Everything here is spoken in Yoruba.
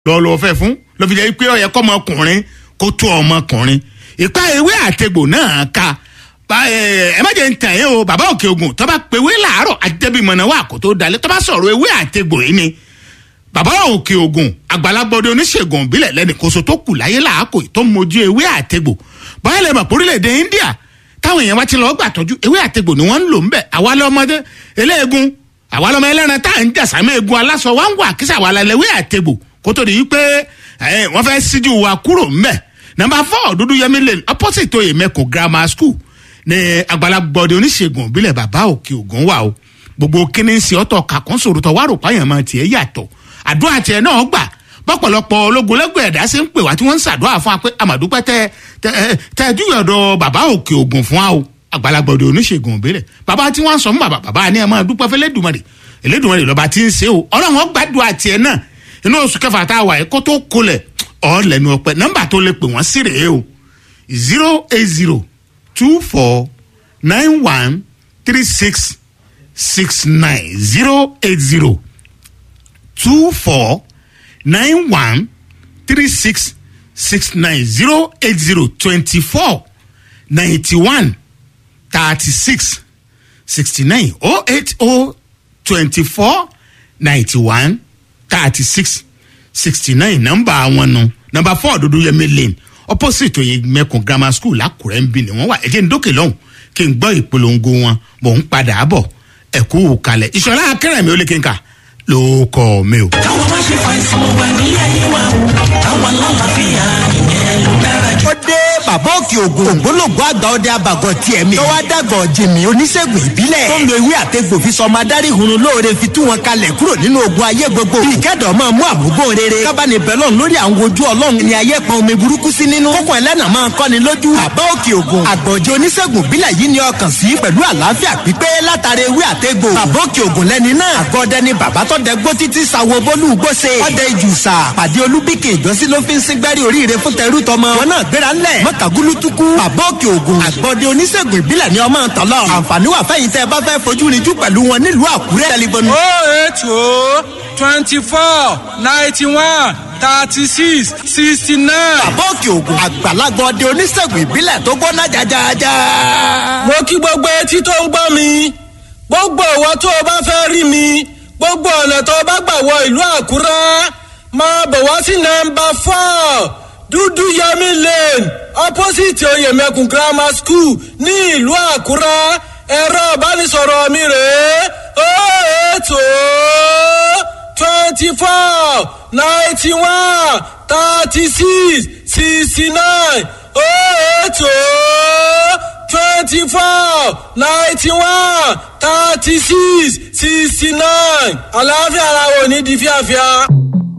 lọ lọ fẹ́ fún lọ fi jẹ́ pé ó yẹ kọ́ ọmọkùnrin kó tó ọmọkùnrin ìpa ewé àtegbò náà ka ẹ má jẹ́ ń tàn yín o bàbá òkè ogun tó bá pe ewé làárọ̀ àdébìmọ̀nà wà kó tó dalẹ̀ tó bá sọ̀rọ̀ ewé àtegbò yìí ni bàbá òkè ogun àgbàlagbọdẹ oníṣègùn ìbílẹ̀ lẹ́nìkóso tó kù láyé làákò tó mójú ewé àtegbò báyìí lè mọ̀ pórílẹ̀-èdè India táwọn èèyàn wá ti lọ́ọ́ gbàtọ́jú ewé àtegbò ni wọ́n ń lò ń bẹ̀ àwa lọ́mọdé eléegun àwa lọ́mọ ẹlẹ́ran tá à ń jà sàmì egun aláṣọ wá ń wà kíṣà wà lálẹ́ ewé àtegbò kó tó di yí pé wọ́n fẹ́ síjú wa kúrò ń bẹ̀ nọmba four dúdú yẹmi lane opposite oyè mẹ́kọ̀ grammar school ní àgbàlagbọdẹ oníṣègùn ìbílẹ̀ bàbá òkè ògùn wà o gbogbo kíní sí ọ̀tọ̀ kàkún sòròtọ̀ wà rò páyàn máa tiẹ̀ yàtọ̀ àdúrà tiẹ̀ náà gbà bọ́pọ̀lọpọ̀ ológun lẹ́gbẹ̀ẹ́ ẹ̀dá ṣe ń pè wá tí wọ́n ń ṣàdúrà fún wa pé àmàdúpẹ́ tẹ tẹ tẹ dúyọ̀dọ̀ bàbá òkè ògùn fún wa o àgbàlagbọ̀dọ̀ oníṣègùn òbílẹ̀ bàbá tí wọ́n sọ fún bàbá bàbá ni ẹ máa dúpẹ́ fẹ́ lẹ́dùnmọ̀rì ẹlẹ́dùnmọ̀rì lọ́ba tí ń ṣe o ọlọ́run gbàdúrà tiẹ̀ náà inú oṣù kẹfà tá a wà yìí kó tó kolẹ̀ ọ̀ lẹ́nu ọpẹ́ nọ́mbà tó lè pè wọ́n sí rèé o zero eight zero two four nine one three six six nine zero eight zero two four nine one three six six nine zero eight zero twenty four ninety one thirty six sixty nine oh eight oh twenty four ninety one thirty six sixty nine nọ́mbà àwọn nu nọ́mbà four dúdú yẹmi lane opposite oyin mẹkùn grammar school lákùrẹ́ ń bí ni wọ́n wà ẹ̀jẹ̀ ń dókè lọ́hùn kí n gbọ́ ìpolongo wọn mò ń padà bọ̀ ẹ̀kú kalẹ̀ ìṣọ̀lá akẹ́rẹ̀mí ó lé kí n kà ló kọ́ mi o. káwọn má ṣe fàìsàn wà ní ayé wa o káwọn lálàáfíà ìyẹn ló dára jù. ó dé bàbá òkè ògùn ògbólógbò àgbà ọdẹ abàgọ tiẹ̀ mi. tó wá dàgọ̀ jìmì oníṣègùn ìbílẹ̀. tó ń lo ewé àtegbò fi sọ ọmọ adarí hunrun lóore fi tú wọn kalẹ̀ kúrò nínú ogun ayé gbogbo. bí ìkẹ́dọ̀ máa mú àmúgbó rere. kábàánì bẹ́lọ̀n lórí àwọn ojú ọlọ́run ni ayé pọn omi burúkú sí nínú. kókò ẹlẹ́nà máa kọ́ni lójú. bàbá òkè ògùn àgbọ̀jẹ̀ oníṣègùn ìbílẹ̀ yìí ni ọkàn sí pẹ̀lú àlàáfíà pípé látara ewé àtegbò. bàbá òkè ògùn lẹ́ni náà. àgọ́dẹ ni bàbá tó dẹ gbó títí sawo bólú gbóse. ọdẹ ìjùsà pàdé olúbíkè ìjọsí ló fi ń síngbẹ́rì oríire fún tẹrú tọmọ. wọn náà gbéra ńlẹ̀ mọ́tàgúlútukú bàbá òkè ògùn àgbọ̀dẹ oníṣègùn ìbílẹ̀ ni ọmọ tọ́lọ̀. àǹfààní wà fẹ́yìn tẹ́ ẹ bá fẹ́ fojú rinjú pẹ̀lú wọn nílùú àkúrẹ́. tẹlifóònù. oh eight oh twenty four ninety one thirty six sixty nine. bàbá òkè ògùn àgbàlagbà ọdẹ oníṣègùn ìbílẹ̀ tó gbóná jajaja. mo kí gbogbo etí tó ń gbọ́ mi gbogbo ìwọ tó o bá fẹ́ rí mi gbogbo ọ̀nà tó o bá gbà wọ ìlú àkúrẹ́ máa bọ̀ wá sí nọmba four dúdú yẹmi lane opposite oyèmẹkùn grammar school ní ìlú àkúrẹ́ ẹ̀rọ ìbánisọ̀rọ̀ mi rèé ó ètò twenty four ninety one thirty six sixty nine ó ètò twenty four ninety one thirty six sixty nine àlàáfíà ara wo ní di fíafíà.